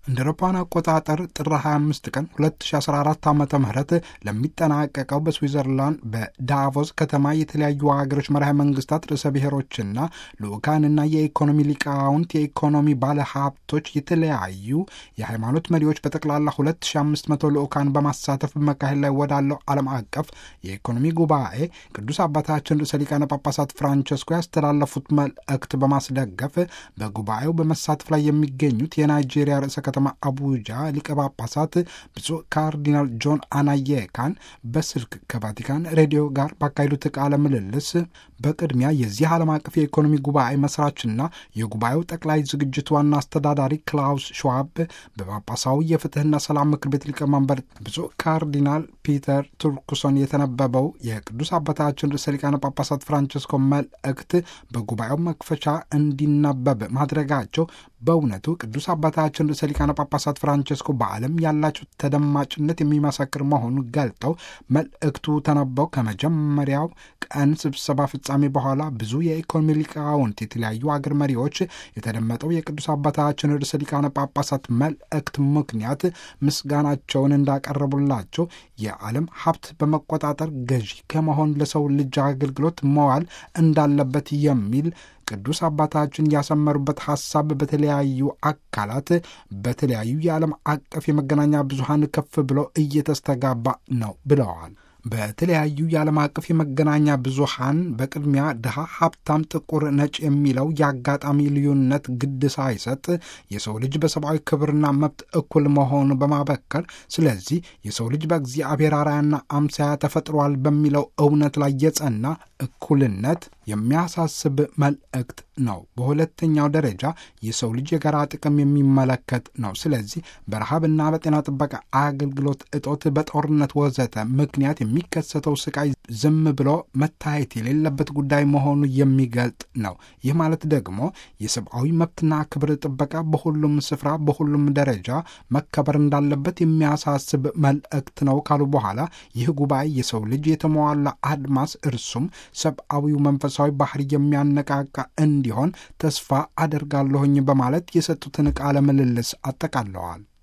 እንደ አውሮፓውያን አቆጣጠር ጥር 25 ቀን 2014 ዓ ም ለሚጠናቀቀው በስዊዘርላንድ በዳቮስ ከተማ የተለያዩ ሀገሮች መራሄ መንግስታት ርዕሰ ብሔሮችና ልኡካንና የኢኮኖሚ ሊቃውንት የኢኮኖሚ ባለ ሀብቶች የተለያዩ የሃይማኖት መሪዎች በጠቅላላ 2500 ልኡካን በማሳተፍ በመካሄድ ላይ ወዳለው ዓለም አቀፍ የኢኮኖሚ ጉባኤ ቅዱስ አባታችን ርዕሰ ሊቃነ ጳጳሳት ፍራንቸስኮ ያስተላለፉት መልእክት በማስደገፍ በጉባኤው በመሳተፍ ላይ የሚገኙት የናይጄሪያ ርዕሰ ከተማ አቡጃ ሊቀ ጳጳሳት ብፁዕ ካርዲናል ጆን አናየካን በስልክ ከቫቲካን ሬዲዮ ጋር ባካሄዱት ቃለ ምልልስ በቅድሚያ የዚህ ዓለም አቀፍ የኢኮኖሚ ጉባኤ መስራችና የጉባኤው ጠቅላይ ዝግጅት ዋና አስተዳዳሪ ክላውስ ሽዋብ በጳጳሳዊ የፍትህና ሰላም ምክር ቤት ሊቀመንበር ብፁዕ ካርዲናል ፒተር ቱርኩሶን የተነበበው የቅዱስ አባታችን ርዕሰ ሊቃነ ጳጳሳት ፍራንቸስኮ መልእክት በጉባኤው መክፈቻ እንዲነበብ ማድረጋቸው በእውነቱ ቅዱስ አባታችን ርዕሰ ሊቃነ ጳጳሳት ፍራንቸስኮ በዓለም ያላቸው ተደማጭነት የሚመሰክር መሆኑን ገልጠው መልእክቱ ተነበው ከመጀመሪያው ቀን ስብሰባ ፍጻሜ በኋላ ብዙ የኢኮኖሚ ሊቃውንት፣ የተለያዩ አገር መሪዎች የተደመጠው የቅዱስ አባታችን ርዕሰ ሊቃነ ጳጳሳት መልእክት ምክንያት ምስጋናቸውን እንዳቀረቡላቸው የዓለም ሀብት በመቆጣጠር ገዢ ከመሆን ለሰው ልጅ አገልግሎት መዋል እንዳለበት የሚል ቅዱስ አባታችን ያሰመሩበት ሀሳብ በተለያዩ አካላት በተለያዩ የዓለም አቀፍ የመገናኛ ብዙሃን ከፍ ብሎ እየተስተጋባ ነው ብለዋል። በተለያዩ የዓለም አቀፍ የመገናኛ ብዙሃን በቅድሚያ ድሃ፣ ሀብታም፣ ጥቁር፣ ነጭ የሚለው የአጋጣሚ ልዩነት ግድ ሳይሰጥ የሰው ልጅ በሰብአዊ ክብርና መብት እኩል መሆኑ በማበከር ስለዚህ የሰው ልጅ በእግዚአብሔር አርአያና አምሳያ ተፈጥሯል በሚለው እውነት ላይ የጸና እኩልነት የሚያሳስብ መልእክት ነው። በሁለተኛው ደረጃ የሰው ልጅ የጋራ ጥቅም የሚመለከት ነው። ስለዚህ በረሃብና በጤና ጥበቃ አገልግሎት እጦት፣ በጦርነት ወዘተ ምክንያት የሚከሰተው ስቃይ ዝም ብሎ መታየት የሌለበት ጉዳይ መሆኑ የሚገልጥ ነው። ይህ ማለት ደግሞ የሰብአዊ መብትና ክብር ጥበቃ በሁሉም ስፍራ በሁሉም ደረጃ መከበር እንዳለበት የሚያሳስብ መልእክት ነው ካሉ በኋላ ይህ ጉባኤ የሰው ልጅ የተሟላ አድማስ እርሱም ሰብአዊው መንፈሳዊ ባህሪ የሚያነቃቃ እንዲሆን ተስፋ አደርጋለሁኝ በማለት የሰጡትን ቃለ ምልልስ አጠቃለዋል።